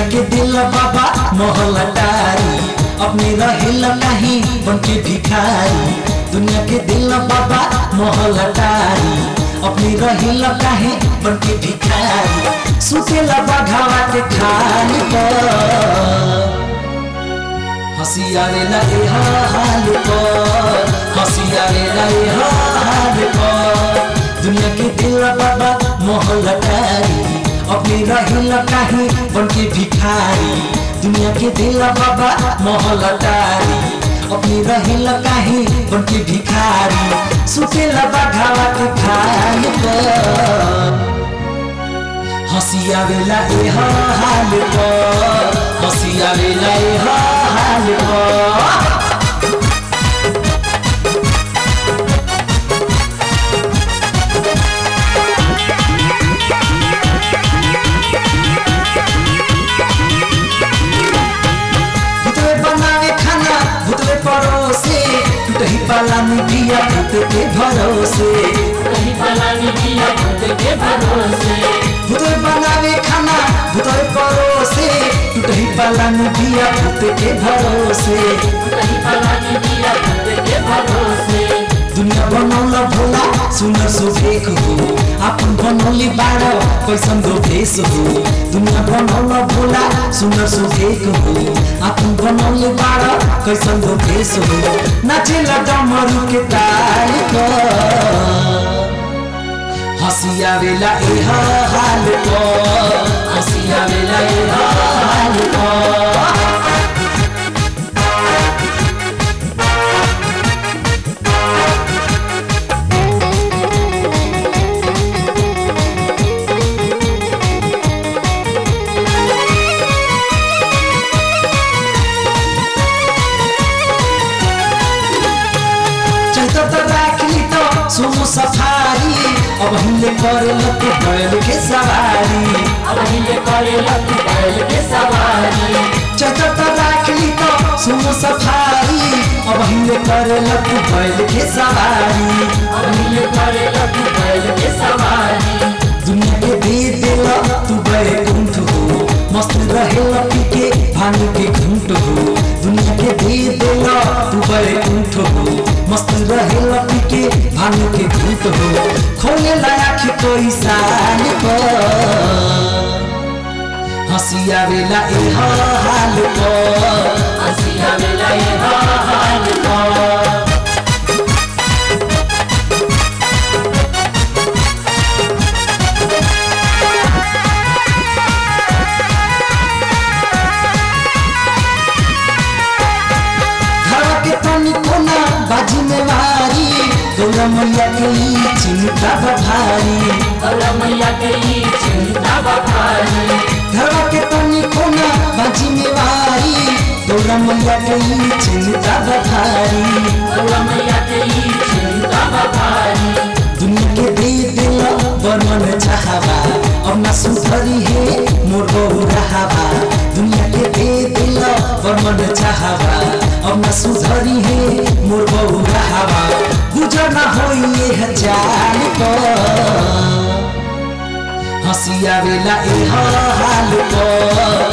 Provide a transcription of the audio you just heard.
के दिल बाबा मोहल्ला टारी अपने रहेल नहीं बन के भिखारी दुनिया के दिल बाबा मोहल्ला टारी अपने रहेल काहे बन के भिखारी सुतेला बाघावा के खाल पर हंसी आवेला ए हाल पर हंसी आवेला ए हाल पर दुनिया के दिल बाबा मोहल्ला टारी अपने रहिल काहे बन के भिखारी दुनिया के दिल बाबा मोहल्ला टारी अपने रहिल काहे बन के भिखारी सुतेला बाघावा के खाल पर हंसी आवेला ए हाल पर हंसी आवेला ए हाल पर भुतवे बनावे खाना भुतवे परोसे टूटही पाला मिठिया भूत के भरोसे कहीं पलानी दिया खुद के भरोसे भुतवे बनावे खाना भुतवे परोसे टूटही पाला मिठिया भूत के भरोसे कहीं पलानी दिया खुद के भरोसे दुनिया बनौला भोला सुनर सुभेक हो आपन बनौली बारो कैसन दो भेष हो दुनिया बनौला भोला सुनर सुभेक हो आपन बनौली बारो कैसन दो भेष हो नाचेला डमरू के ताल पर हंसी आवेला ए हाल पर हंसी आवेला ए हाल पर चैत त राखली त सुमु सफारी अब हामीले करे लके बैल के सवारी अब हिले करे लगी बैल के सवारी चैत त राखली त सुमु सफारी अब हामीले करे लके बैल के सवारी अब हिले करे लगी बैल के सवारी दुनिया के दे दिल तू बड़े कुंठ हो मस्त रहे लपी के भांग के घूंट हो दुनिया के दे दिल तू बड़े कुंठ हो मस्त रहे लपी के भांग के घूंट हो खोले लाया के कोई साल पर हंसी आवेला ए हाल पर हंसी आवेला ये हाल पर घरवा के तनी कोना बाजी में मारी गौरा मैया के ई चिंता बभारी गौरा मैया के ई चिंता बभारी घरवा के तनी कोना बाजी में मारी गौरा मैया के ई चिंता बभारी गौरा मैया के ई चिंता बभारी दुनिया के दे दिल बर्मन चाहबा अब ना सुधरी है मोर बहु रहाबा दुनिया के दे दिल बर्मन चाहबा अब ना सुधरी है मोर बहु रहाबा गुजर ना होई ये हजार पर हंसी आवेला ए हाल पर